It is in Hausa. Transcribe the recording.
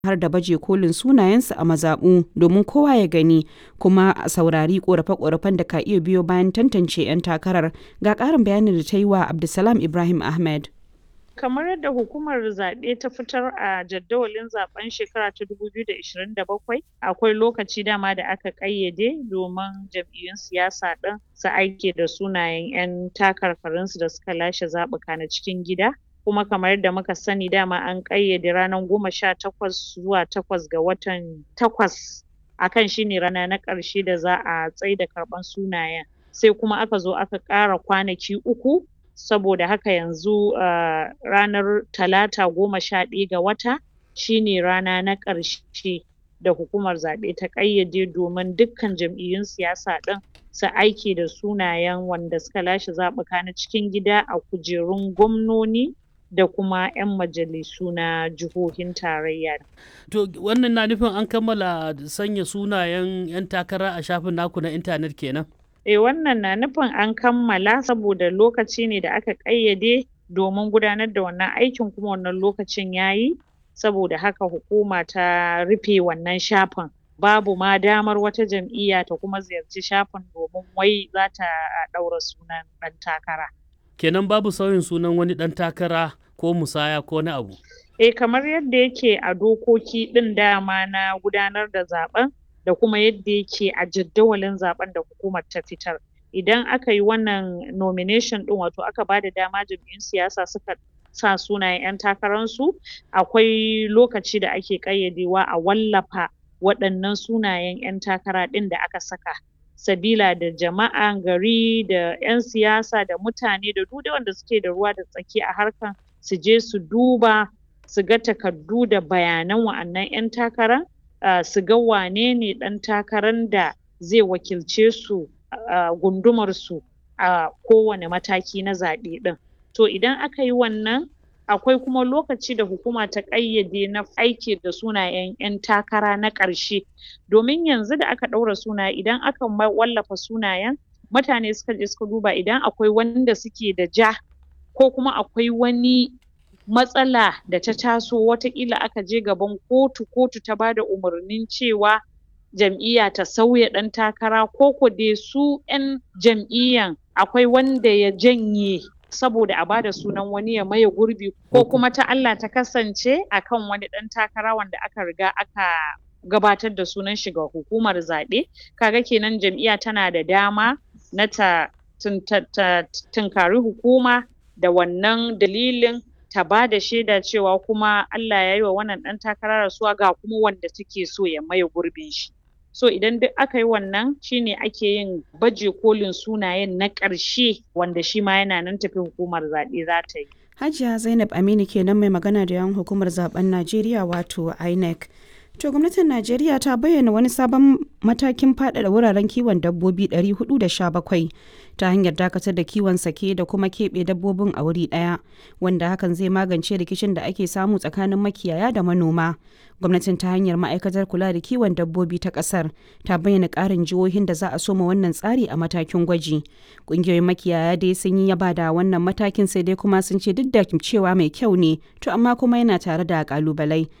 har da baje kolin sunayensu a mazaɓu domin kowa ya gani kuma a saurari ƙorafe-ƙorafen da ka iya biyo bayan tantance 'yan takarar ga ƙarin bayanin da ta yi wa Abdulsalam Ibrahim Ahmed. kamar yadda hukumar zaɓe ta fitar a jadawalin zaben shekara ta 2027 akwai lokaci dama da aka ƙayyade domin jam'iyyun siyasa ɗin su aike da sunayen 'yan takarkarinsu da suka lashe zaɓuka na cikin gida kuma kamar yadda muka sani dama an ƙayyade ranar goma sha takwas zuwa takwas ga watan takwas akan shine rana na ƙarshe da za a tsaida karɓan sunayen sai kuma aka zo aka ƙara kwanaki uku saboda haka yanzu uh, ranar talata goma sha ɗaya ga wata shine rana na ƙarshe da hukumar zaɓe ta ƙayyade domin dukkan jam'iyyun siyasa ɗin su aike da sunayen wanda suka lashe zaɓuka na cikin gida a kujerun gwamnoni da kuma 'yan majalisu na jihohin tarayya. To wannan na nufin an kammala sanya sunayen 'yan takara a shafin naku na intanet kenan? Eh wannan na nufin an kammala saboda lokaci ne da aka ƙayyade domin gudanar da wannan aikin kuma wannan lokacin yayi saboda haka hukuma ta rufe wannan shafin babu ma damar wata jam'iyya ta kuma ziyarci shafin domin wai za ta ɗaura sunan ɗan takara. Kenan babu sauyin sunan wani ɗan takara ko musaya ko na abu? Eh kamar yadda yake a dokoki ɗin dama na gudanar da zaɓen da kuma yadda yake a jadawalin zaben da hukumar ta fitar idan aka yi wannan nomination din wato aka bada dama jam'iyyun siyasa suka sa sunayen 'yan takararsu akwai lokaci da ake ƙayyadewa a wallafa waɗannan sunayen 'yan takara ɗin da aka saka sabila da jama'a gari da 'yan siyasa da mutane da duk wanda suke da ruwa da tsaki a harkan su je su duba su ga takardu da bayanan wa'annan 'yan takara Uh, su ga wane ne ɗan takarar da zai wakilce su a uh, gundumar su a uh, kowane mataki na zaɓe ɗin to idan aka yi wannan akwai kuma lokaci da hukuma ta ƙayyade na aiki da sunayen 'yan takara na ƙarshe domin yanzu da aka ɗaura sunaye idan aka wallafa sunayen mutane suka je suka duba idan akwai wanda suke da ja ko kuma akwai wani matsala da ta taso watakila aka je gaban kotu kotu ta bada umarnin cewa jam'iyya ta sauya ɗan takara ko ko dai su 'yan jam'iyyan akwai wanda ya janye saboda a bada sunan wani ya maye gurbi ko kuma ta Allah ta kasance akan wani ɗan takara wanda aka riga aka gabatar da sunan shi ga hukumar zaɓe kaga kenan jam'iyya tana da dama na ta tunkari hukuma da wannan dalilin ta ba da shaida cewa kuma Allah ya yi wa wannan ɗan takara rasuwa ga kuma wanda take so ya maye gurbin shi. So idan duk aka yi wannan shine ake yin baje kolin sunayen na ƙarshe wanda shi ma yana nan tafi hukumar zaɓe za ta yi. Hajiya Zainab Aminu kenan mai magana da yawan hukumar zaben Najeriya wato INEC. To gwamnatin Najeriya ta bayyana wani sabon matakin faɗaɗa wuraren kiwon dabbobi 417 ta hanyar dakatar da kiwon sake da kuma keɓe dabbobin a wuri ɗaya wanda hakan zai magance rikicin da ake samu tsakanin makiyaya da manoma. Gwamnatin ta hanyar ma'aikatar kula da kiwon dabbobi ta ƙasar ta bayyana ƙarin jihohin da za a soma wannan tsari a matakin gwaji. Ƙungiyoyin makiyaya dai sun yi yaba da wannan matakin sai dai kuma sun ce duk da cewa mai kyau ne to amma kuma yana tare da ƙalubalai